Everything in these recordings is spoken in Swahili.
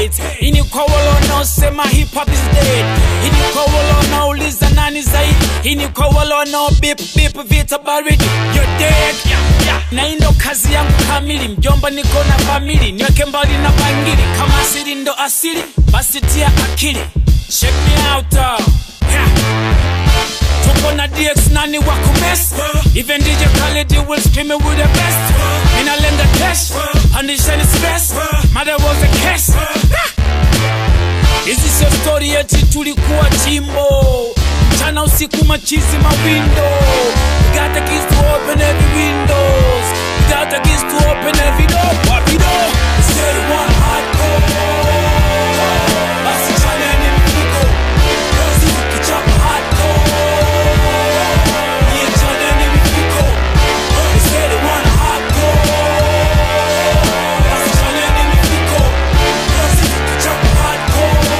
hate hii ni kwa wale wanaosema hip hop is dead hii ni kwa wale wanaouliza nani zaidi hii ni kwa wale wanao bip bip vita baridi you're dead na hii ndo kazi yangu kamili mjomba niko na famili niweke mbali na bangili kama asili ndo asili basi tia akili check me out uh. yeah. Tuko na DX nani wa kumess Even DJ Khaled will scream it with the best Mina lenga cash Pandishani stress Mother was a cash Hizi sio story eti tulikuwa chimbo Mchana usiku machizi mawindo We got the keys to open every windows We got the keys to open every door Wapi door Say one hardcore Basi chaneni mfuko Kazi tukichapa hardcore Yeah, chaneni mfuko They say they want hardcore Basi chaneni mfuko Kazi tukichapa hardcore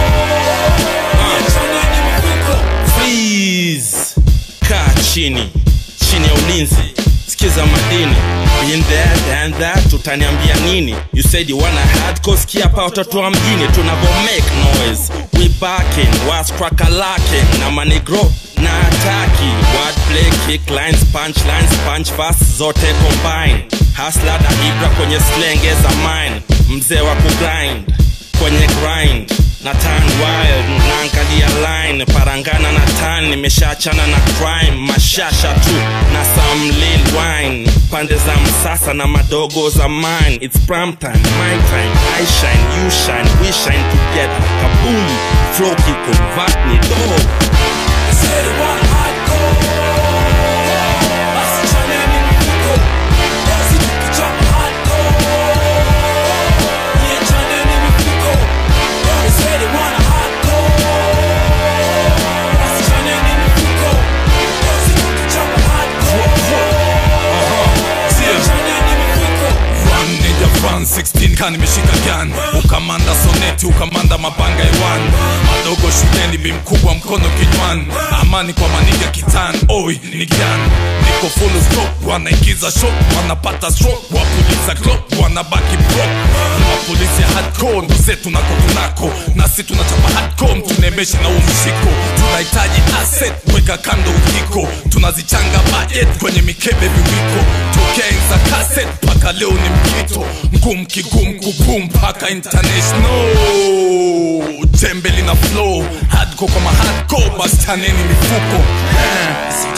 Yeah, chaneni mfuko Please kaa chini chini ya ulinzi sikiza madini Been there, done that, utaniambia nini you said you wanna hardcore sikia hapa watoto wa mjini tunavo make noise we backing was crackalaking na manigro na ataki wordplay kick lines punch lines punch fast zote combine hasla na ibra kwenye slenge za mine mzee wa kugrind kwenye grind na tan wild naangalia line parangana na tan nimeshaachana na crime mashasha tu na some lil wine pande za msasa na madogo za mine it's prime time my time i shine you shine we shine together kaboom flow kiconvert ni dog They say they want hardcore Basi chaneni mfuko Kazi tukichapa hardcore Yeah, chaneni mfuko They say they want hardcore Basi chaneni mfuko Kazi tukichapa hardcore Yeah, chaneni mfuko Run nigga run 16 kan nimeshika gun ukamanda soneti ukamanda mabanga iwan madogo shuleni bimkubwa mkono kinywani amani kwa maniga kitan oi ni gyan niko full stop wanaingiza shot wanapata stroke wapuliza clock wanabaki broke ni mapolisi ya hardcore ndo zetu nako tunako nasi tunachapa hardcore mtunemeshe na umshiko tunahitaji asset weka kando ukiko tunazichanga budget kwenye mikebe viwiko tokea enza cassette mpaka leo ni mkito mgum kigum kubum mpaka international tembe lina flow hardcore kama hardcore basi chaneni mifuko Eh.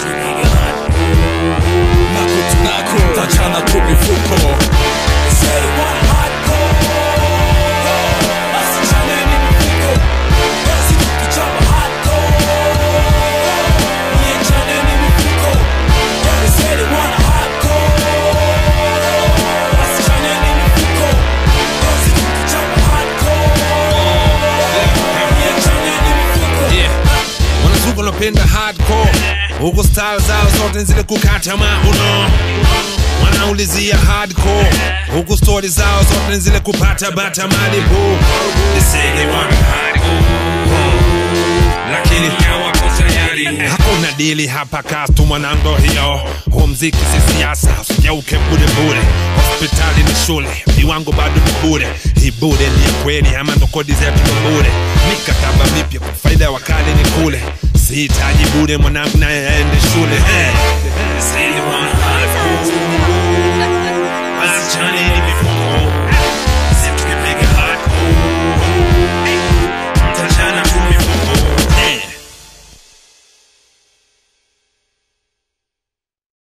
nako tunako tachana tu mifuko They say they want hardcore Basi chaneni mfuko Kazi tukichapa hardcore Yeah, chaneni mfuko They say they want hardcore Basi chaneni mfuko Kazi tukichapa hardcore Yeah, chaneni mfuko yeah. wanazuka wanapenda hardcore huku style zao zote zile kukata mauno wanaulizia hardcore huku stori zao zote zile kupata bata malibu They say they want hardcore, lakini hawako tayari hakuna dili hapa kastu mwanango hiyo huo mziki si siasa usijauke bure bure hospitali ni shule viwango bado ni bure hii bure ni ya kweli ama ndo kodi zetu ndo bure mikataba mipya kwa faida ya wakali ni kule sihitaji bure mwanangu naye aende shule hey. Say they want hardcore. Basi chani